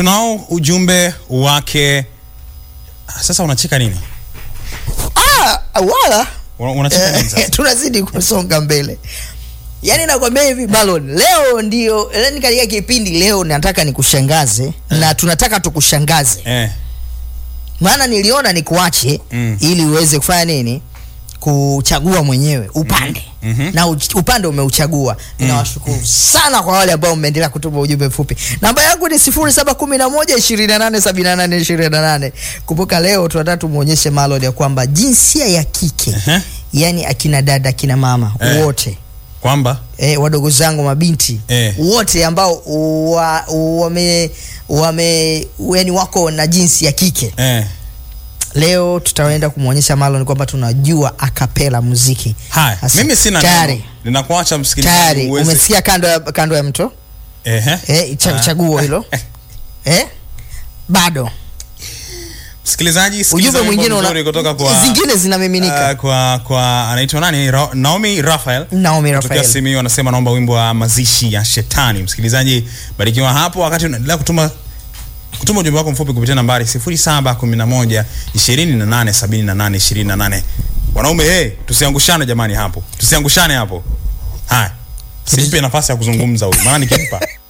tunao ujumbe wake. Sasa unacheka nini? Ah, wala Una- Unacheka nini sasa? tunazidi kusonga mbele yaani nakwambia hivi Marlon leo ndio yani katika kipindi leo nataka nikushangaze na tunataka tukushangaze Eh, maana niliona nikuache Mm. ili uweze kufanya nini kuchagua mwenyewe upande Mhm. na uch- upande umeuchagua ninawashukuru sana kwa wale ambao mmeendelea kutuma ujumbe mfupi namba yangu ni 0711287828 kumbuka leo tunataka tumuonyeshe Marlon ya kwamba jinsia ya kike Ehe. yani akina dada akina mama Eh. wote kwamba e, wadogo zangu mabinti Eh. wote ambao wa, wame wame yani wako na jinsi ya kike eh. leo tutaenda kumwonyesha Marlon kwamba tunajua akapela muziki Haya, Sasa, mimi sina tayari. neno. Ninakuacha msikilizaji tayari uweze- umesikia kando ya, kando ya mto Ehe. eh, cha, Ah. chaguo hilo eh? bado Msikilizaji, sikiliza ujumbe wimbo mwingine una, mzuri kutoka kwa zingine zinamiminika Ah, kwa kwa anaitwa nani Ra Naomi Raphael Naomi Kutokea Raphael Simiyu anasema naomba wimbo wa mazishi ya shetani. Msikilizaji, barikiwa hapo wakati unaendelea kutuma kutuma ujumbe wako mfupi kupitia nambari 0711 28 78 28. Wanaume hey, tusiangushane jamani hapo. Tusiangushane hapo. Haya. Simpe nafasi ya kuzungumza huyu. Maana nikimpa